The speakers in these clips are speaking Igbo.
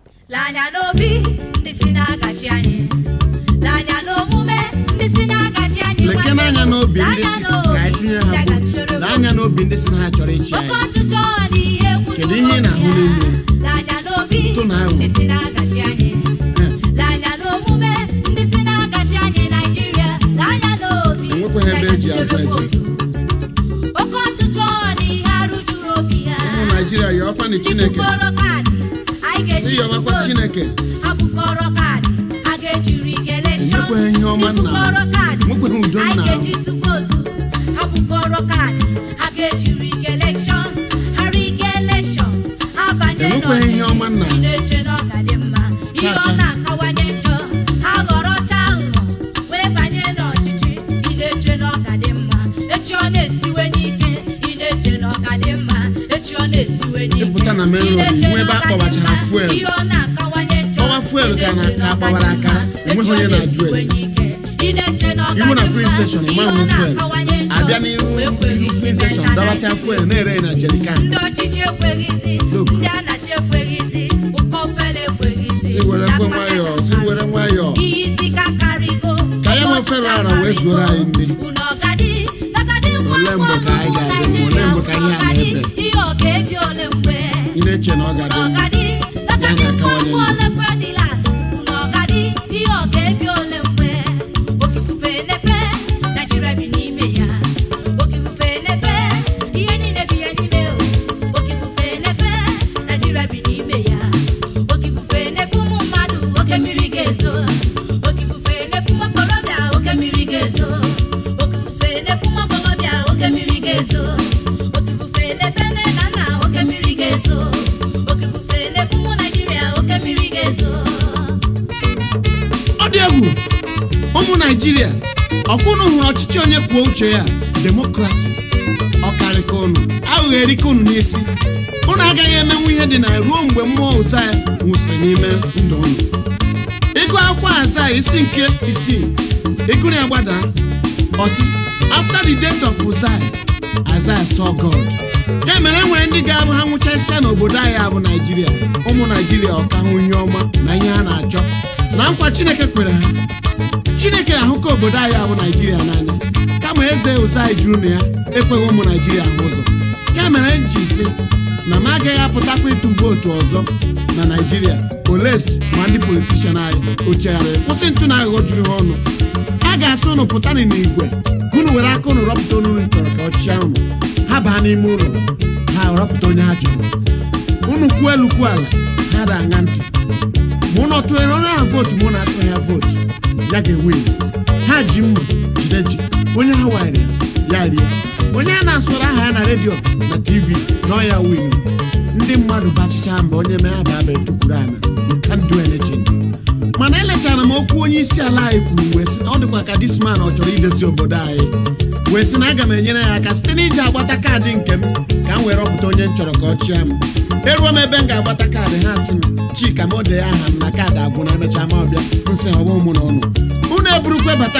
Lanya n'obi ndị si na-agachi anyị Lanya n'omume ndị si na-agachi anyị leke n'anya n'obi ndị Lanya si n'obi ka anyị tụnye ha ndị votu gachoro lee anya n'obi ndị si na ha chọrọ ịchị Oke anyị ọchịchọ dị ihe egwu Kedu ihe ị na-ahụ n'obi ya. n'ime? Lanya n'obi Ntụ na aghụghọ. ndị si na-agachi anyị Eh, Lanya n'omume ndị si na-agachi anyị Naịjirịa Lanya n'obi Enwekwaghị ebe eji azụ eje. Oke ọchịchọ dị ihe arụ juru obi ya ụmụ naijiria ya ọkwa na chineke Bukọrọ kaadị, anyị ga-eji si ya ọmakwa votu. chineke Ha bukọrọ kaadị, a ga-ejiri elekshọn. Enwekwaghị ihe ọma nna m. Bukọrọ kaadị, Enwekwaghị udo anyị nna m. ga-eji tụ vootu. Ha bukọrọ kaadị, ha ga-ejiri elekshọn. Ha riga elekshọn, ha banye Enwekwaghị ihe n'ọchịchị. ọma nna m. Ị na-eche na ọ ga dị mma. Ihe Cha cha. ọ na-akawanye njọ, ha ghọrọcha aghụghọ, wee banye n'ọchịchị. Ị na-eche na ọ ga dị mma. Echi ọ na-esiwe n'ike, ị na-eche na ọ ga dị mma. Echi ọ na-esiwe n'ike, Ịpụta na main ị road, na-eche ihu ebe na ọ a ga dị kpọbachara mma. fuel. Ihe ọ na-akawanye njọ, Ọwa fuel ka na- ị na-eche ka na ọ ga gbawara dị akara, mma. enweghị onye na-ajụ Echi ọ ese. na-esiwe n'ike, ị na-eche na ọ ga iwu na dị filin mma. steshọn Ihe ịma ọ nwe fuel na-akawanye njọ, abịa n'iru wee ihu kweghị filin isi steshọn meta dabacha na fuel na-ere na jerikan ndị ọchịchị ekweghịzi Look. ndị anachi ekweghịzi ụkọ ofele ekweghịzi si were kwe nwayọọ si were nwayọọ ihe isi ka karịgo Ka ya ma ofere ara wee zuoro anyị ndị. unu ọgadi nagadi nwa Olee mgbe ka anyị ga-adị mma? Olee mgbe ka ihe a ọgadi, na-ebe? ihe ọ ga-ebi ole mgbe ị na-eche na ọ ga-adị mma ọgadi nagadi Ya nwa ga-akawanye njọ. ole fredilas unu ọgadi ihe ọ ga-ebi ole mgbe oke ifufe na-efe naijiria bi n'ime ya oke ifufe na-efe ihe niile bi ya n'ime o oke ifufe na-efe naijiria bi n'ime ya oke ifufe na-efe ụmụ mmadụ oke mmiri ga-ezo oke ifufe na-efe ụmụ okorobịa oke mmiri ga-ezo oke ifufe na-efe ụmụ agbọghọbịa oke mmiri ga-ezo oke ifufe na-efe nne na nna oke mmiri ga-ezo oke ifufe na-efe ụmụ naijiria oke mmiri ga-ezo ọ dị egwu ụmụ naijiria ọkwa unu hụrụ ọchịchị onye kwuo uche ya demokrasi ọkarịka unu aghụghọ erika unu n'isi unu agaghị emenwu ihe dị na ruo mgbe mmụọ ụza ya nwụsịrị n'ime ndụ unu ịgụ akwụkwọ aza isi nke isii ịgụrụ ya gbada ọsị after the death of Uzziah Isaiah saw God ya mere e nwere ndị ga-abụ ha nwụchasịa n'obodo anyị abụ naijiria ụmụ naijiria ọka hụ ihe ọma na ihe ha na-achọ na nkwa chineke kwere ha chineke ahụka obodo anyị abụ naijiria n'anya kama eze Uzziah juru na ya ekweghị ụmụ naijiria ahụ ụzọ ya mere m ji sị na m agaghị apụtakwa ịtụ vootu ọzọ na naijiria olesi ma ndị politishan anyị ochegharịrị kwụsị ntụ na aghụghọ juru ha ọnụ a ga-asị ụnụ pụtanụ n'igwe ka unu were aka ụnụ rọpụta onye unu chọrọ ka ọ chịa unu ha baa n'ime ụlọ ha rọpụta onye ha chọrọ unu kwuo elu kwuo ala ha da aṅa ntị ma ụnụ tụnyere onye ahụ vootu ma ụnụ atụghị ya vootu ya ga-ewe ha ji mma jide ji onye ha wanyere ya rie onye a na-asụrụ aha ya na redio na tv na ọya win ndị mmadụ bachicha mba onye mee aba aba etukwuru ana you can't do anything mana elechara m okwu onye isi ala anyị kwuru wee sị na ọ dịkwa ka dis man ọ chọrọ idozi obodo anyị wee sị na aga m enyere ya aka site n'iji agbata kaadị nke m ka m wee rọpụta onye m chọrọ ka ọ chịa m eruo m ebe m ga-agbata kaadị ha sị m chika ma o dee aha m na kaadị agwụ na emechaa ma ọbịa nsị ọgbọ mụ na ọnụ unu eburukwa bata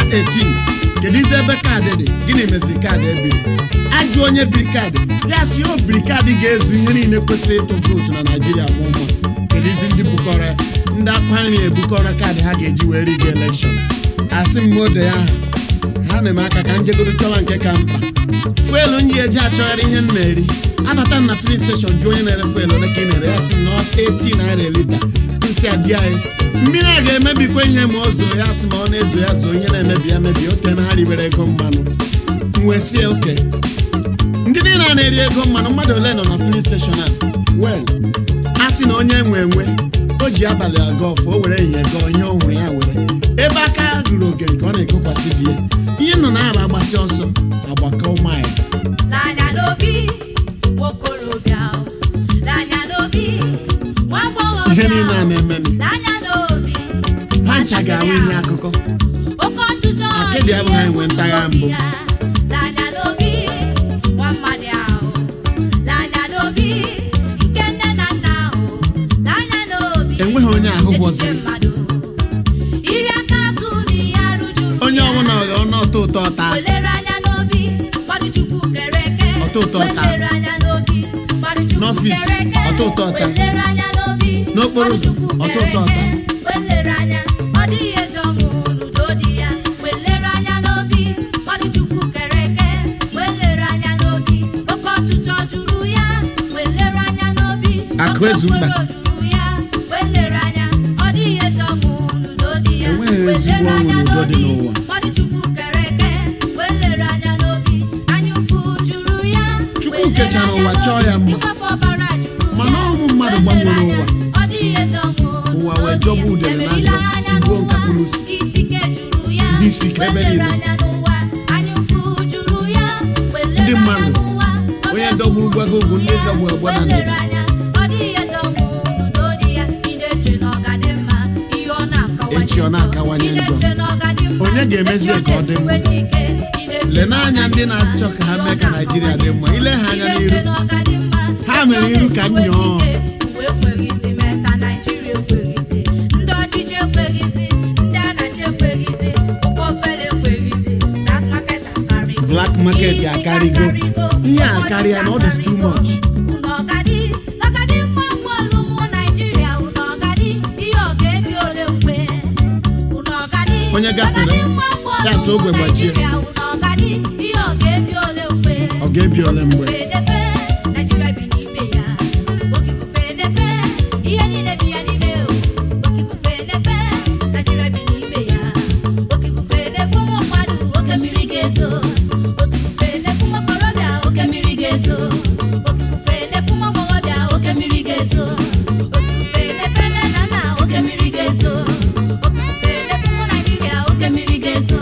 18 kedu izi ebe kaadị dị gịnị meziri kaadị ebiri ajụ onye biri kaadị ya sị o biri kaadị ga-ezu ihe niile kwesịrị ịtụ vootu na naijiria mụ mma kedu izi ndị bukọrọ ya ndị akwa nri ebukọrọ kaadị ha ga-eji wee riga elekshọn asị m ode ya aha ha na-eme aka ka njegoro chọwa nke ka mkpa fuelu m ji eji achọgharị ihe m na-eri abata m na filin steshọn jụọ onye na-ere fuelu ole ka ị na-ere ya sị m na 18 naira lita nsị adị anyị mmiri a ga-emebikwa ihe ma o zoo ya sị ma ọ na-ezo ya zoo ihe na-emebi ya mebi ote na ha ribere ego mmanụ m wee sie oke ndị niile a na-eri ego mmanụ mmadụ ole nọ na filin steshọn a wel a sị na onye nwe enwe o ji abalị aga ọfụ o were ehihie gọọ ihe ọ hụrụ ya were ebe aka ruru ogere ka ọ na-ekokwasị di ya ihe nọ na-aba agbasi ọsọ agbakọ ụmụanyị n'anya n'obi nwokorobịa n'anya n'obi nwa agbọghọbịa ihe niile a na-eme n'anya n'obi ha ncha ga-ahụ ihe akụkọ oke ọchịchọ Akịdị abụghị anyị nwe ntagha mbụ. n'anya n'obi nwa mmadụ ahụ n'anya n'obi nke nne na nna ahụ n'anya n'obi enweghị onye ahụ echiche gwọziri mmadụ iri aka azụ na ihe arụ juru onye ya. ọbụla ọghọ ọnụ ọtọ ụtọ ọta Welere anya n'obi mmadụ chukwu kere eke Ọtọ ụtọ ọta. Welere anya n'obi mmadụ chukwu N'ọfịs, kere eke ọtọ ụtọ ọta. Welere anya n'obi n'okporo ụzọ ọtọ ụtọ ọtọ welere anya ọ dịghị eze ọṅụ n'udo dị ya welere anya n'obi mmadụ chukwu kere eke welere anya n'obi oke ọchịchọ juru ya welere anya n'obi Akụ oke ezu mba. okporo juru ya welere anya ọ dịghị eze ọṅụ n'udo dị ya Enweghị ezigbo welere ọṅụ anya n'udo dị n'obi n'ụwa. mmadụ chukwu kere eke welere anya n'obi anya ukwu juru ya Chukwu welere kechara anya ụwa chọọ ya mma. ịgbapụ ọbara juru Mana ya. ụmụ mmadụ gbanwere ụwa. Ọ dịghị eze ọṅụ Ụwa wee jọgbu udele na njọ, sigbuo nkapụ n'usi. Ihe isi ike ebe niile. ndị mmadụ onye dọgburu gbago ugwu ndị dọgbu egbe na ndịda Echi ọ na-akawanye njọ. Onye ga-emezi ka ọ dị mma? lee n'anya ndị na-achọ ka ha mee ka naijiria dị mma ile ha anya n'iru ha mere iru ka nyọọ Uwe ekweghịzi mee ka Naịjirịa ekweghịzi ndị ọchịchị ekweghịzi ndị anachi ekweghịzi ụkwụ ofele ekweghịzi black market akarịgo Black market Isi akarịgo. Ihe a karịa na ọ dị too much. Unu ọgadị ọgadị mma bọọlụ ụmụ Naịjirịa unu ọgadị ihe ọ ga-ebi ole mgbe unu ọgadị Onye gafere, ọgadị mma bọọlụ ya so ogwe ụmụ gbajie. Naịjirịa unu ọgadị ihe ọ ga-ebi ole mgbe ọ ga-ebi ole mgbe Fenefe, Naịjirịa bi n'ime ya. Oke ifufe nefe, ihe niile bi ya n'ime o. Oke ifufe nefe, Naịjirịa bi n'ime ya. Oke ifufe nefe ụmụ mmadụ, oke mmiri ga-ezo. Oke ifufe nefe ụmụ okorobịa, oke mmiri ga-ezo. Oke ifufe nefe ụmụ agbọghọbịa, oke mmiri ga-ezo. Oke ifufe nefe nne na nna, oke mmiri ga-ezo. Oke ifufe nefe ụmụ Naịjirịa, oke mmiri ga-ezo.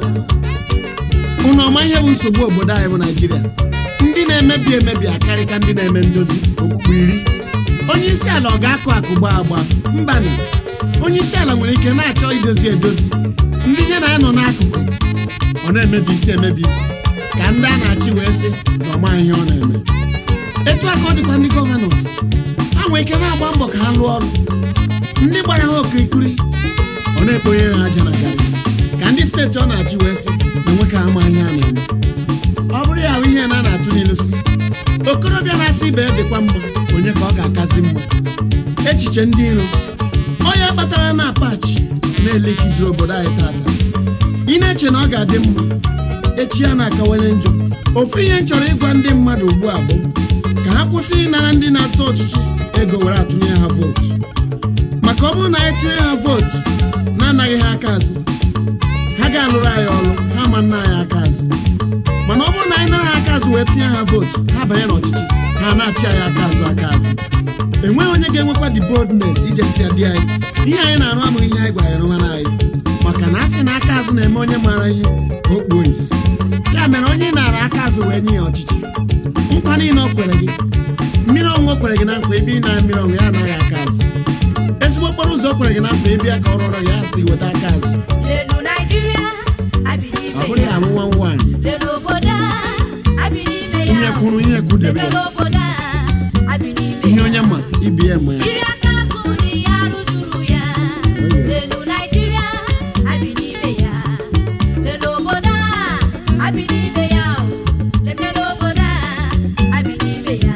unu ọma ihe bụ nsogbu obodo anyị bụ naijiria ndị na-emebi emebi akarịka ndị na-eme ndozi okpukpe iri onye isi ala ọ ga-akụ akụ gbaa agba mbanị onye isi ala nwere ike na-achọ idozi edozi ndị nye na ya nọ n'akụkụ ọ na-emebi isi emebi isi ka ndị a na-achị wee sị na ọma ihe ọ na-eme etu aka ọ dịkwa ndị gọvanọs ha nwere ike na-agba mbọ ka ha lụọ ọrụ ndị gbara ha okirikiri ọ na-ekponye ha aja na garị ka ndị steeti ọ na-achị wee sị na nwoke ama ihe a na-eme ọ bụrụ ya bụ ihe na a na-atụ n'ilu si okorobịa na-asị ibe dịkwa mma onye ka ọ ga-akazi mma echiche ndị iro onye kpatara na apachi na-elekijiri obodo anyị tata ị na-eche na ọ ga-adị mma echi ya na-akawanye njọ ofu ihe m chọrọ ịgwa ndị mmadụ ugbu a bụ ka ha kwụsị ịnara ndị na-azọ ọchịchị ego were atụnye ha vootu maka ọ bụrụ na anyị tụnye ha vootu na-anaghị ha aka azụ ha ga-alụrụ anyị ọrụ ha ma nna anyị aka azụ mana ọ bụrụ na anyị nara ha aka azụ wee tinye ha vootu ha banye n'ọchịchị ha na-achị anyị aka azụ aka azụ enweghị onye ga-enwekwa the boldness ijesi dị anyị ihe anyị na-arụ amụghị ihe anyị gwara ya rụwara anyị maka na a sị na aka azụ na-eme onye maara ihe ka o kpuo isi ya mere onye ị nara aka azụ wee nye ya ọchịchị nkwa niile o kwere gị mmiri ọṅụṅụ o kwere gị na nkwa ebe ị na mmiri ọṅụṅụ ya anaghị aka azụ ezigbo okporo ụzọ o kwere gị na nkwa ebe ya ka ọ rọrọ ya si weta aka azụ Lelu Naịjirịa, abi ọ n'ime bụrụ ya ya. arụ nwa nwaanyị Lelu obodo a, abi n'ime ya. ihe kwuru ihe kwudebe Lelu ya obodo a, abi n'ime ihe ya. onye ma ibi ya ma ya Iri aka azụ na ihe arụ juru ya. Lelu Naịjirịa, abi n'ime ya. Lelu obodo a, abi n'ime ya o. Letelu obodo a, abi n'ime ya.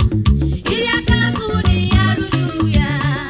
Iri aka azụ na ihe arụ juru ya.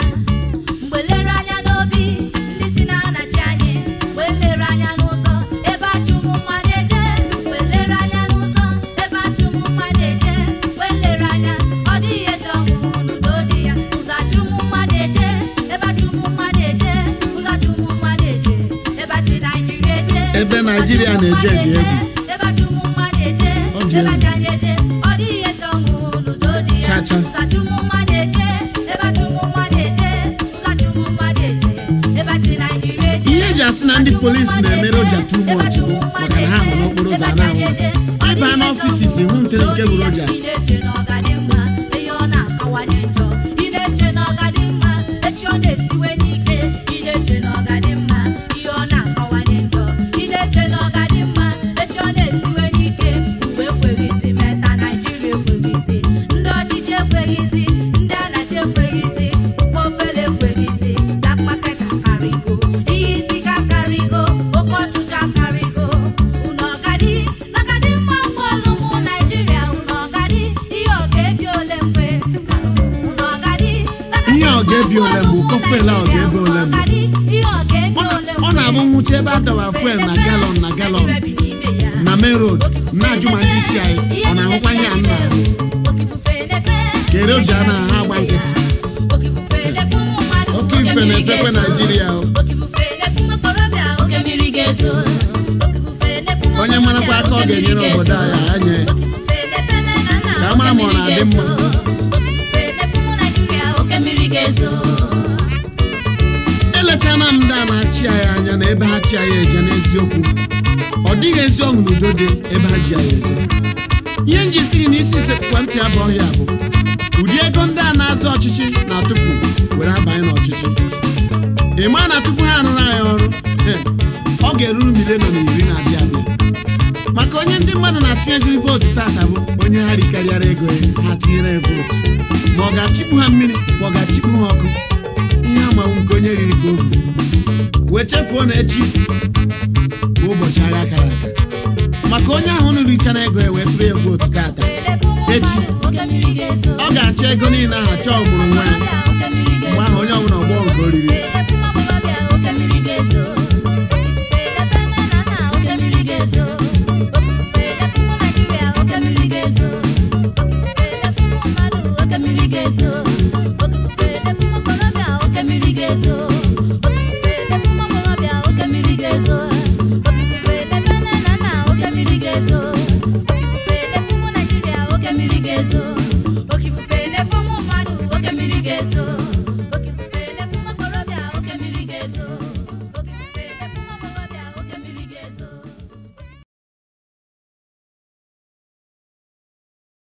Mgbe lere anya n'obi ndị si na-anachi anyị mgbe lere anya n'ụzọ ebe achụ ụmụ mmadụ eje mgbe lere anya n'ụzọ ebe achụ ụmụ mmadụ eje mgbe lere anya ọ dịghị eze ọṅụ n'udo dị ya ụzọ achụ ụmụ mmadụ eje ebe achụ ụmụ mmadụ eje ụzọ achụ ụmụ mmadụ eje ebe achị Naịjirịa eje Ebe Naịjirịa na-eje dị egwu. ebe achụ ụmụ mmadụ eje Ọ dị ebe egwu. achị anyị eje ọ dịghị eze ọṅụ n'udo dị ya Cha cha. ụzọ achụ ụmụ mmadụ eje ebe achụ ụmụ mmadụ eje ụzọ achụ ụmụ mmadụ eje ebe achị Naịjirịa eje ihe eji asị na ndị polisi na-emere ụja too much bụ maka na ha nọ n'okporo ụzọ a na-ahụ ịba n'ọfisis ihu ntere nke bụ rojas Ị na-eche na ọ ga-adị mma, ihe ọ na-akawanye njọ. Ị na-eche na ọ ga-adị mma, echi ọ na-esiwe n'ike. Ị na-eche na ọ ga-adị mma, ihe ọ na-akawanye njọ. Ị na-eche na ọ ga-adị mma, echi ọ na-esiwe n'ike. Mgbe ekweghịzi meta Naịjirịa ekweghịzi, ndị ọchịchị ekweghịzi, ndị anachi ekweghịzi, ụgbọ ofele ekweghịzi, black market akarịgo, ihe isi ike akarịgo, oke ọchịchị akarịgo. Unu ọgadị, ọgadị mma bọọlụ ụmụ Naịjirịa, unu ọgadị, ihe ọ ga-ebi fuel ahụ ga-ebe ole mgbe Ọ na- ọ na-abụ nwụcha ebe a dọba fuel na galọn na galọn na main road na-ajụ ma ndị isi anyị ọ na-ahụkwa ihe a nna ahụ kere o ji a na ha agba nkịtị oke ife na-efekwe naijiria o. oke mmiri ga-ezo onye marakwa aka ọ ga-enyere obodo anyị anya ka a mara ma ọ na-adị mma oke mmiri ga-ezo elechana m ndị a na-achị anyị anya na ebe ha chi anyị eje n'eziokwu ọ dịghị ezi ọṅụ na udo dị ebe ha ji anyị eje ihe nji si gị n'isi isekpụkwa ntị abụ ọhịa bụ ụdị ego ndị a na-azụ ọchịchị na-atụfu were abanye n'ọchịchị ị maa na tupu ha arụrụ anyị ọrụ he, ọ ga-eruru milion iri na-abịa abịa maka onye ndị mmadụ na-atụnyeziri vootu tata bụ onye ha rikarịara ego ya ha tụnyere ya vootu ma ọ ga-achịkpu ha mmiri ma ọ ga-achịkpu ha ọkụ ihe amawu nke onye riri ka ohu wee chefuo na echi bụ ụbọchị agha kara aka maka onye ahụ nụrụ richara ego ya wee tụrụ ya vootu tata echi oke mmiri ga-ezo ọ ga-achọ ego niile ahụ chọọ ọmụrụ nwa ya oke mmiri mgbe ga-ezo ahụ onye ọbụla ọgbọọ nke oriri oke mmiri ga-ezo oke mmiri ga-ezo oke mmiri ga-ezo oke mmiri ga-ezo oke mmiri ga-ezo oke mmiri ga-ezo oke mmiri ga-ezo oke mmiri ga-ezo oke mmiri ga-ezo